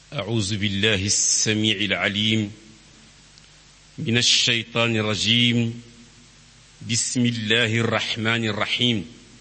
أعوذ بالله السميع العليم من الشيطان الرجيم بسم الله الرحمن الرحيم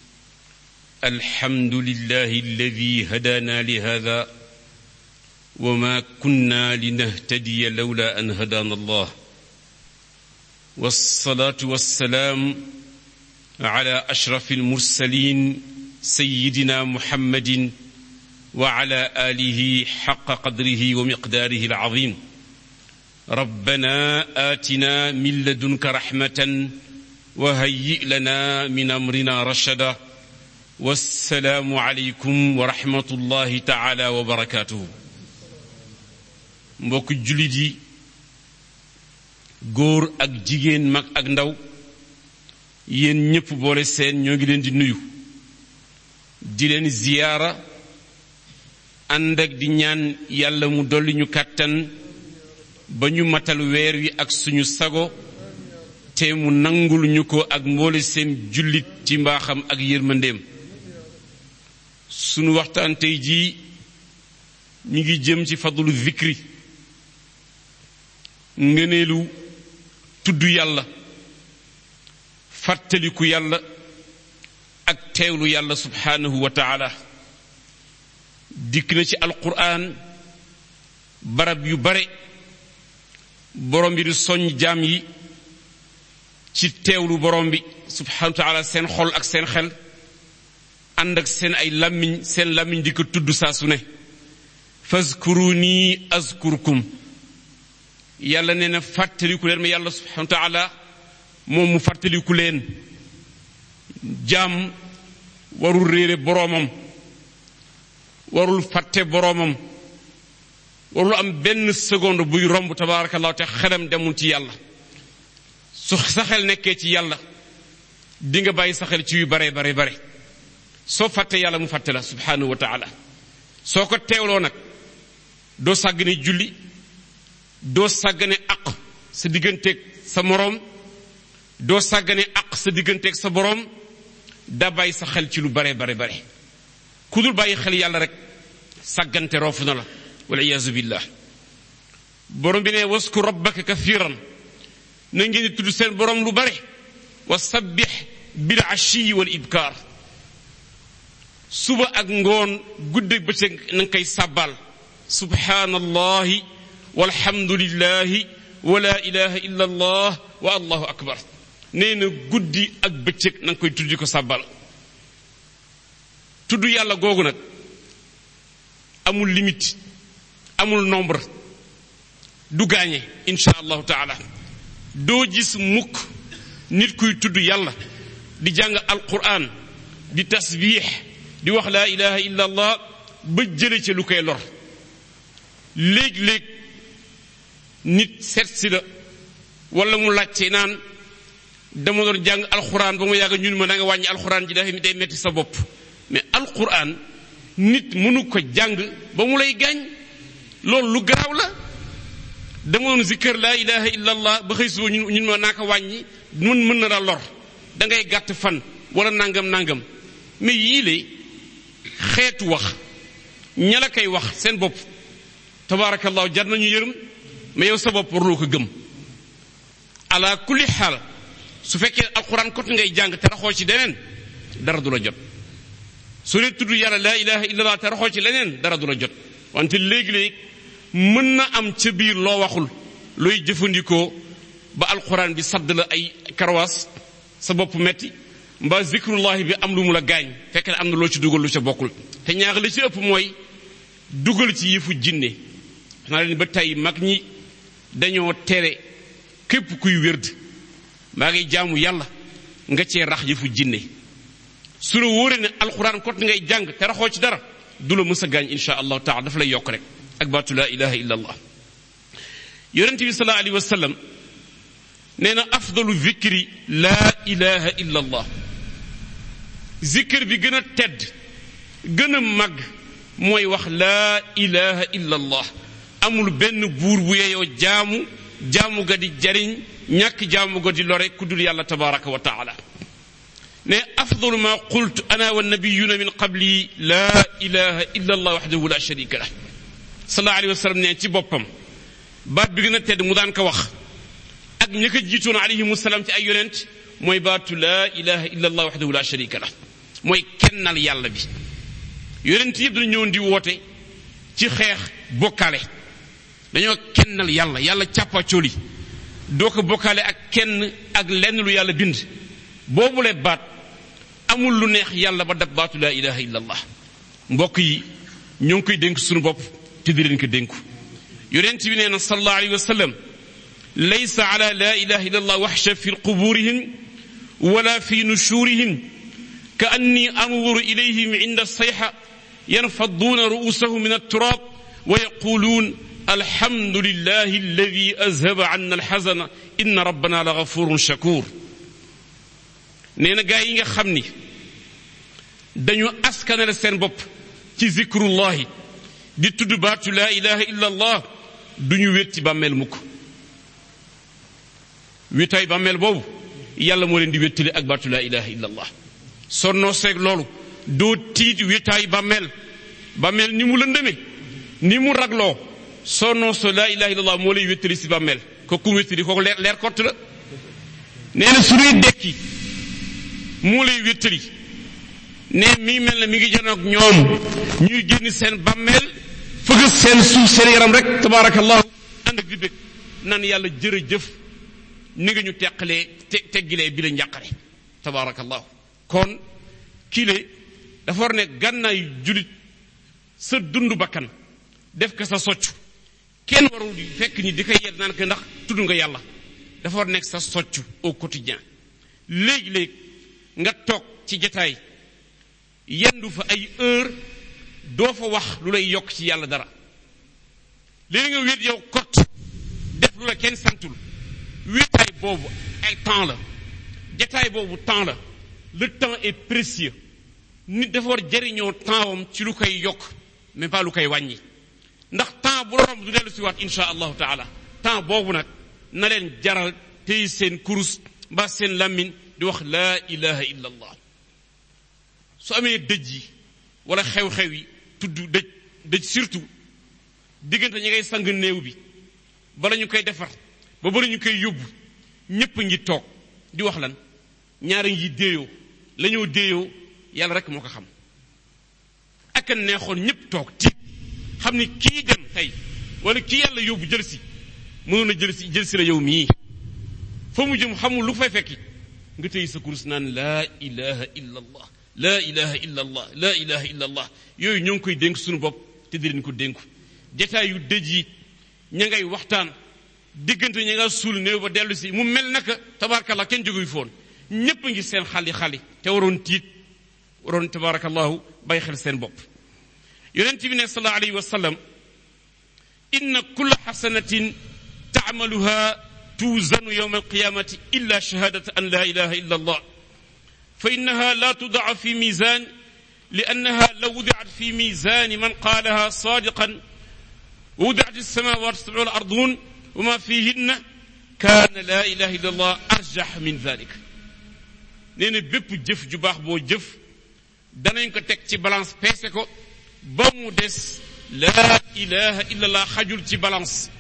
الحمد لله الذي هدانا لهذا وما كنا لنهتدي لولا أن هدانا الله والصلاة والسلام على أشرف المرسلين سيدنا محمد وعلى آله حق قدره ومقداره العظيم ربنا آتنا من لدنك رحمة وهيئ لنا من أمرنا رشدا والسلام عليكم ورحمة الله تعالى وبركاته mbokk jullit yi góor ak jigéen mag ak ndaw yéen ñépp boole seen ñoo ngi leen di nuyu di leen ziyaara ànd ak di ñaan yàlla mu dolli ñu kàttan ba ñu matal weer wi ak suñu sago te mu nangul ñu ko ak mboole seen jullit ci mbaaxam ak yërmandeem sunu waxtaan tey jii ñu ngi jëm ci fadlu zikri ngëneelu tudd yàlla fàttaliku yàlla ak teewlu yàlla subhaanahu wa taala dikk na ci alquran barab yu bare borom bi di soññ jaam yi ci teewlu borom bi subhaanahu wa taala seen xol ak seen xel ànd ak seen ay làmmiñ seen làmmiñ di ko tudd saa su ne fazkuruni azkurkum yàlla nee na fàttaliku leen ma yàlla subhanahu wa taala moom mu fàttaliku leen jaam warul réere boroomam warul fàtte boroomam warul am benn seconde buy romb tabaarakallahu te xelam demul ci yàlla su sa xel nekkee ci yàlla di nga bàyyi sa xel ci yu bare bare bare soo fàtte yàlla mu fàtte la subhanahu wa taala soo ko teewloo nag doo sàggane julli doo sàggane aq sa digganteeg sa moroom doo sàggane aq sa digganteeg sa boroom daa bàyyi sa xel ci lu bare bare bare ku dul bàyyi xel yàlla rek sàggante roofu na la wal iyaazu billah borom bi ne wasku rabbaka kathiran na ngeen di tudd seen boroom lu bare wa sabbix bil ashiyi wal ibkaar suba ak ngoon gudde bëccëg na nga koy sàbbaal subhaanallahi walhamdulillahi wa la ilaha illa allah wa allahu akbar nee na guddi ak bëccëg na nga koy tuddi ko sàbbal tudd yàlla googu nag amul limite amul nombre du gaañe insha allahu taala doo gis mukk nit kuy tudd yàlla di jàng alquran di tasbiix di wax laa ilaha illa allah ba jële ca lu koy lor léeg-léeg nit seet si la wala mu laajte naan dama doon jàng alxuraan ba mu yàgg ñun ma da nga wàññi alxuraan ji dafa day metti sa bopp mais alxuraan nit mënu ko jàng ba mu lay gaañ loolu lu garaaw la dama doon zikkër laa ilaha illa allah ba xëy suba ñun ñun ma naa ko wàññi mën mën na la lor da ngay gàtt fan wala nangam nangam mais yii le xeetu wax ña la koy wax seen bopp tabaarakallahu jar nañu yërëm mais yow sa bopp warloo ko gëm ala kulli xaal su fekkee alquran kot ngay jàng te raxoo ci leneen dara du la jot su dee tudd yàlla laa ilaha illallah te raxoo ci leneen dara du la jot wante léegi-léegi mën na am ca biir loo waxul looy jëfandikoo ba alquran bi sadd la ay karawaas sa bopp metti mbaa zikrullahi bi am lu mu la gaañ fekk ne am na loo ci dugal lu ca bokkul te ñaar li ci ëpp mooy dugal ci yëfu jinne xanaa leen ba tey mag ñi dañoo tere képp kuy wérd maa ngi jaamu yàlla nga cee rax yëfu jinne su la wóoree ne alxuraan kot ngay jàng te raxoo ci dara du la mës a gaañ insha allahu taala dafa lay yokk rek ak baatu laa ilaha illa allah yonente bi sallallahu alayhi wa sallam nee na afdalu zikri laa ilaha illa allah zikr bi gën a tedd gën a màgg mooy wax laa ilaha illa allah amul benn buur bu yeyoo jaamu jaamu ga di jariñ ñàkk jaamu ga di lore ku dul yàlla tabaraka wa taala ne afdalu ma qultu ana wa nabiyuna min qabli la ilaha illa allah wahdahu la sharika lah sallallahu alayhi wa sallam ne ci boppam baat bi gën a tedd mu daan ko wax ak ña ko jiitoon alayhimu salaam ci ay yonent mooy baatu laa ilaha illa allah waxdahu la sharika la mooy kennal yàlla bi yonent yëpp dañu ñëwoon di woote ci xeex bokkaale dañoo kennal yàlla yàlla càppacooli doo ko bokkaale ak kenn ak lenn lu yàlla bind boobule baat amul lu neex yàlla ba dab baatu laa ilaha illa allah mbokk yi ñoo ngi koy dénk suñu bopp te di leen ko dénku yonent bi nee na sallallahu alayhi wa sallam laysa ala la ilaha illa allah waxsha fi quburihim wala fi nushurihim ka anni anzuru ilayhim inda sayxa yanfaduuna ruusahum min alturab wa yaquluun alhamdu lillahi alladi azhaba anna alxazana inna rabbana la gafurun shakur nee na gaa yi nga xam ni dañu askanale seen bopp ci zikrullahi di tudd baatu laa ilaha illa allah duñu wét ci bàmmeel mukk wétaay bàmmeel boobu yàlla moo leen di wéttali ak baatu laa ilaha illa allah sonnoo seeg loolu doo tiit wétaay bàmmeel bàmmeel ni mu lëndëme ni mu ragloo sonnoo so laa ilaha illa allah moo lay wéttali si bàmmeel ko ku wéttali kooku leer leer kott la nee na suñuy dekki moo lay wéttali ne mi ngi mel ne mi ngi janoog ñoom ñuy génn seen bàmmeel fëgg seen suuf seen yaram rek tabaarakallahu ànd ak di bég naan yàlla jërëjëf ni nga ñu teqalee te teggilee bi la njàqare tabaarakallahu kon kile dafa war ne gànnaay julit sa dund bakkan def ko sa soccu kenn warul fekk ni di ko yedd naan ko ndax tudd nga yàlla dafa war nekk sa soccu au quotidien léegi-léegi nga toog ci jataay yendu fa ay heure doo fa wax lu lay yokk ci yàlla dara léegi nga wéet yow kot def lu la kenn santul wéetaay boobu ay temps la jataay boobu temps la le temps est précieux nit dafa war jëriñoo temps am ci lu koy yokk mais pas lu koy wàññi ndax temps bu romb du dellu si waat insha allahu taala temps boobu nag na leen jaral tey seen kurus mbaa seen làmmiñ di wax laa ilaha illa allah su amee dëj yi wala xew-xew yi tudd dëj dëj surtout diggante ñi ngay sang néew bi bala ñu koy defar ba bala ñu koy yóbbu ñépp ngi toog di wax lan ñaari ngi déeyoo la ñoo déeyoo yàlla rek moo ko xam ak neexoon ñépp toog tiit xam ni kii dem tey wala kii yàlla yóbbu jël si mënoon a jël si jël si la yow mii fa mu jëm xamul lu fay fekki nga tey sa kurus naan laa ilaha illa allah laa ilaha illa allah laa ilaha illa allah yooyu ñoo ngi koy dénk suñu bopp te di leen ko dénku jataay yu dëj yi ña ngay waxtaan diggante ña nga suul néew ba dellu si mu mel naka tabarakallah kenn jóguy foon ñépp a ngi seen xali xali te waroon tiit waroon tabarakallahu bàyyi xel seen bopp yonent bi ne sallallahu alayhi wa sallam inna kulla xasanatin taamaluha tuuzanu yowma alqiyamati illa shahadata an la ilaha illa allah fa innaha la tudaa fi mizan لأنها لو وضعت في ميزان من قالها صادقا ووضعت السماوات السبع والأرضون وما فيهن كان لا إله إلا الله أرجح من ذلك نين بيب جف جباح بو جف danañ ko teg ci balance peese ko ba mu des laa ilaha illa allah xajul ci balance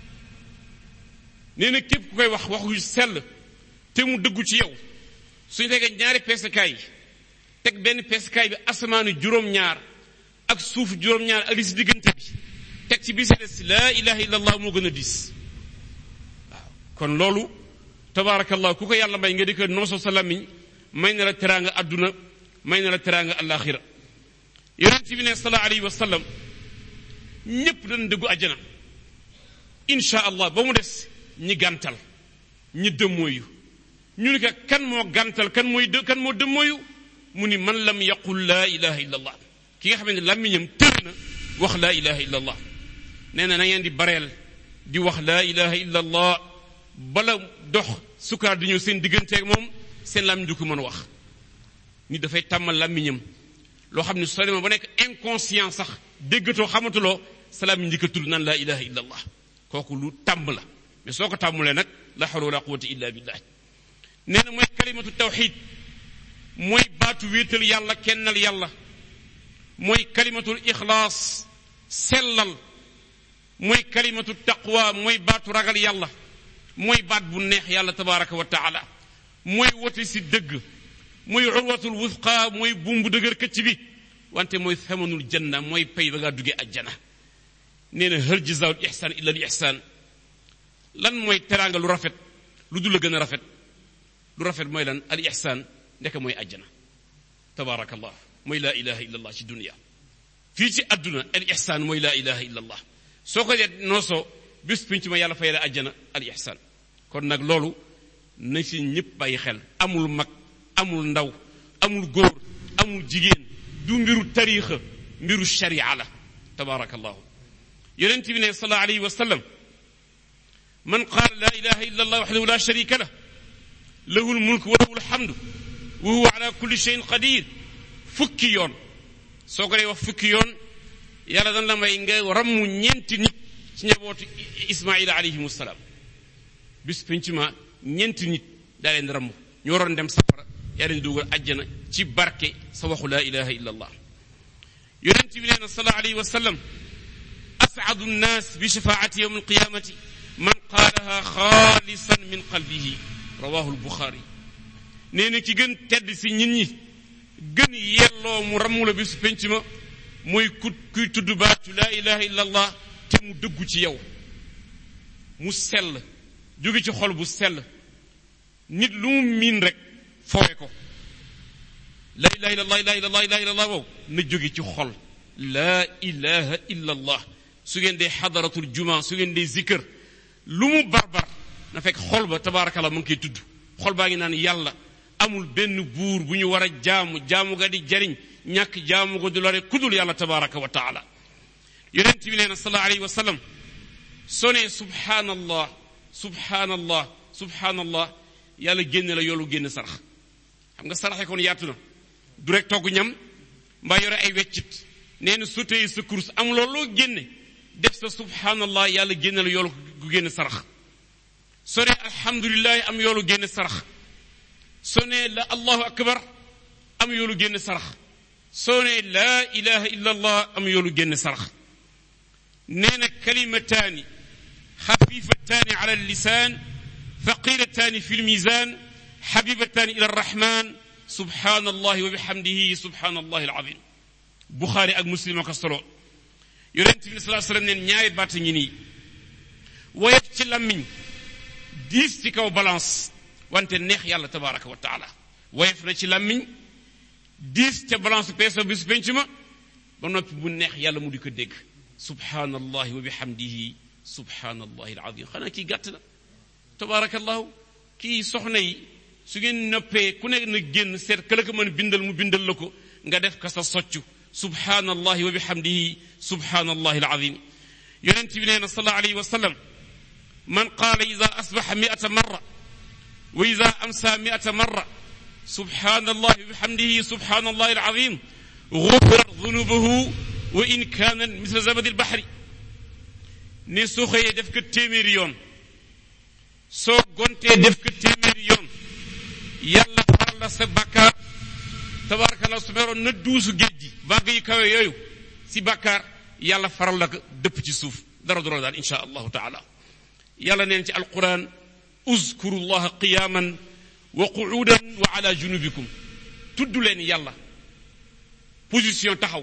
nee na képp ku koy wax wax yu sell te mu dëggu ci yow suñu tegee ñaari peesekaay teg benn peesekaay bi asamaanu juróom-ñaar ak suuf juróom-ñaar ak li si diggante bi teg ci bi si des laa ilaha illa allah moo gën a diis waaw kon loolu tabaarakallah ku ko yàlla may nga di ko nooso sa lamiñ may na la teraanga adduna may na la teraanga alaxira yonent bi ne sallallahu alayhi wa sallam ñépp dañ dëggu àjjana insha allah ba mu des ñi gàntal ñi dëmmooyu ñu ni ko kan moo gàntal kan mooy dë kan moo dëmmooyu mu ni man lam yaqul laa ilaha illa allah ki nga xam ne làmmiñam tër na wax laa ilaha illa allah nee na na ngeen di bareel di wax laa ilaha illa allah bala dox sukkaar di ñëw seen digganteeg moom seen làmmiñ du ko mën a wax nit dafay tàmmal làmmiñam loo xam ne soo demee ba nekk inconscient sax déggatoo xamatuloo sa làmmiñ njëkk a tudd naan laa ilaha illa allah kooku lu tàmm la mais soo ko tàmmulee nag la hawla wala quwwata illa billah nee na mooy kalimatu tawxid mooy baatu wéetal yàlla kennal yàlla mooy kalimatul ixlaas sellal mooy kalimatu taqwa mooy baatu ragal yàlla mooy baat bu neex yàlla tabaraka wa taala mooy wote si dëgg mooy urwatul wusqa mooy buum bu dëgër këcc bi wante mooy thamanul janna mooy pay ba ngaa duggee ajjana nee na hal jazaul ihsan illa al ihsan lan mooy teraanga lu rafet lu dul la gën a rafet lu rafet mooy lan al ihsan ndeke mooy ajjana tabaarakallah mooy laa ilaha illa allah ci dunia fii ci adduna al ihsan mooy laa ilaha illa allah soo ko dee noosoo bés pinc ma yàlla fay la ajjana al ihsan kon nag loolu na ci ñëpp bàyyi xel amul mag amul ndaw amul góor amul jigéen du mbiru tariixa mbiru sharia la tabaarakallahu yonent bi ne sallallahu alayhi wa sallam man qaala laa ilaha illa allah waxdahu la sharika lah lahu lmulk wa lahu lhamdu wa huwa ala kulli cheyin qadir fukki yoon soo ko dee wax fukki yoon yàlla dan la may nga rammu ñeenti nit ci njabootu ismaila alayhim salaam bis penc ma ñeenti nit daa leen ramm ñu waroon dem safara yaa leen dugal ajjana ci barke sa waxu laa ilaha illa allah yonent bi nee na sallallahu alayhi wa sallam as'adu nnaas bi shafaati yawm alqiyamati man qaalaha xaalisan min qalbihi rawahu albuxaari nee na ki gën tedd si nit ñi gën yelloo mu rammu la bisu penc ma mooy ku kuy tudd baatu laa ilaha illa allah te mu dëggu ci yow mu sell jóge ci xol bu sell nit lu mu miin rek foowe ko laa ilaha illa allah laa ilaha illa allah wow na jóge ci xol laa ilaha illa allah su ngeen dee xadaratul juma su ngeen dee zikkër lu mu barbar na fekk xol ba tabaarakallah mu ngi koy tudd xol baa ngi naan yàlla amul benn buur bu ñu war a jaamu jaamu ga di jariñ ñàkk jaamu ko du lore kudul yàlla tabaraka wa taala yonent bi nee na sallallahu alayhi wa sallam soo nee subhanallah subhanallah subhanallah yàlla génne la yoolu génne sarax xam nga saraxe kon yaatu na du rek togg ñam mbaa yore ay weccit nee na su tey sa course am looloo génne def sa subhanallah yàlla génne la yoolu gu génne sarax soo nee alhamdulilah am yoolu génne sarax soo nee la allahu akbar am yoolu génne sarax soo nee laa ilaha illa allah am yoolu génne sarax nee na kalimataani xafifataani ala lisaan thaqilataani fi lmisan xabibataani ila arrahman subhanallahi wa bihamdihi subhanallahi alazim buxaari ak muslim ko solo yonent bi salaa sallam neen ñaari baat ngi nii woyof ci lammiñ diis ci kaw balance wante neex yàlla tabaraka wa taala woyof na ci lammiñ diis ca balance peeso bis penc ma ba noppi mu neex yàlla mu di ko dégg subhanallahi wa bihamdihi subhanallahi alazim xanaa kii gàtt na tabarakallahu kii soxna yi su ngeen noppee ku nekk na génn seet ka la ko mën bindal mu bindal la ko nga def ka sa soccu subhanallahi wa bihamdihi subhanallahi alazim yonent bi nee na sallallahu alayhi wa sallam man qaala ida asbaxa miata marra wa ida amsa miata marra subhanallahi wa bihamdihi subhanallahi alazim gufirat dunubuhu wa in kaana misla zabadi lbaxri ne soo xëyee def ko téeméeri yoon soo gontee def ko téeméeri yoon yàlla faral la sa bàkkaar tabarakallah su meroon na duusu géej gi vague yu kawe yooyu si bàkkaar yàlla faral la ko dëpp ci suuf dara du la daal insha allahu taala yàlla neen ci alquran uzkuru llaha qiyaman wa quudan wa ala junubikum tudd leen yàlla position taxaw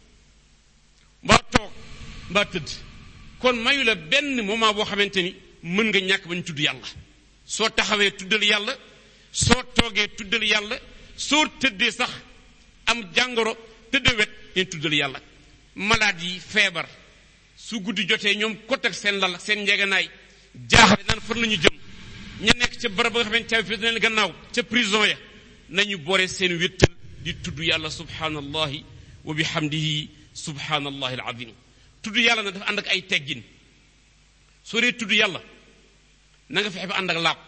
mbaa toog mbaa tëdd kon mayu la benn moment boo xamante ni mën nga ñàkk bañ tudd yàlla soo taxawee tuddal yàlla soo toogee tuddal yàlla soo tëddee sax am jàngoro tëdd wet neen tuddal yàlla malade yi feebar su guddi jotee ñoom kot ak seen lal seen njeganaay jaaxle naan fan la ñu jëm ña nekk ca barab ba nga xamante caabi fi leen gannaaw ca prison ya nañu boore seen wéttal di tudd yàlla subhanallahi wa bihamdihi subhanallahi alazim tudd yàlla na dafa ànd ak ay teggin soo dee tudd yàlla na nga fexe ba ànd ak laab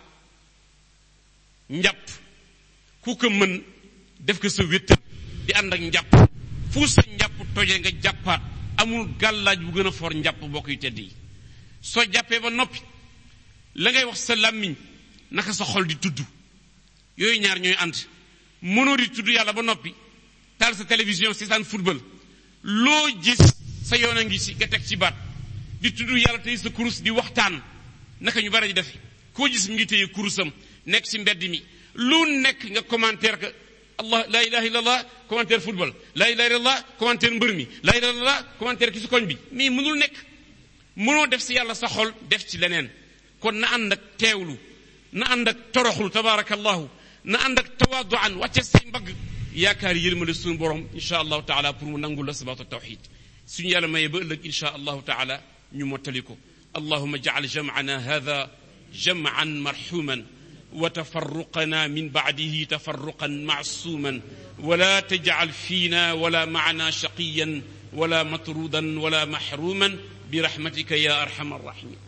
njàpp ku ko mën def ko sa wéttal di ànd ak njàpp fu sa njàpp tojee nga jàppaat amul gàllaaj bu gën a for njàpp bokk yu tedd yi soo jàppee ba noppi la ngay wax sa làmmiñ naka sa xol di tudd yooyu ñaar ñooy ànd mënoo di tudd yàlla ba noppi taal sa télévision seetaan football loo gis sa yoon a ngi si nga teg ci baat di tudd yàlla tey sa kurus di waxtaan naka ñu bari di defe koo gis mi ngi téye kurusam nekk ci mbedd mi lu nekk nga commentaire que allah la ilaha illallah commentaire football la ilaha illallah commentaire mbër mi la ilaha illallah commentaire ki si koñ bi mais mënul nekk mënoo def si yàlla sa xol def ci leneen kon na ànd ak teewlu na ànd ak toroxlu tabarakallahu na ànd ak tawaaduan wàcce say mbagg yaakaar yërmale suñu borom insha allahu taala pour mu nangul la sabatu tawxid suñu yàlla mayee ba ëllëg insha allahu taala ñu mottali ko allahuma jacal jamcana hada jamcan marxuman وتفرقنا من بعده تفرقا معصوما ولا تجعل فينا ولا معنا شقيا ولا مطرودا ولا محروما برحمتك يا ارحم الراحمين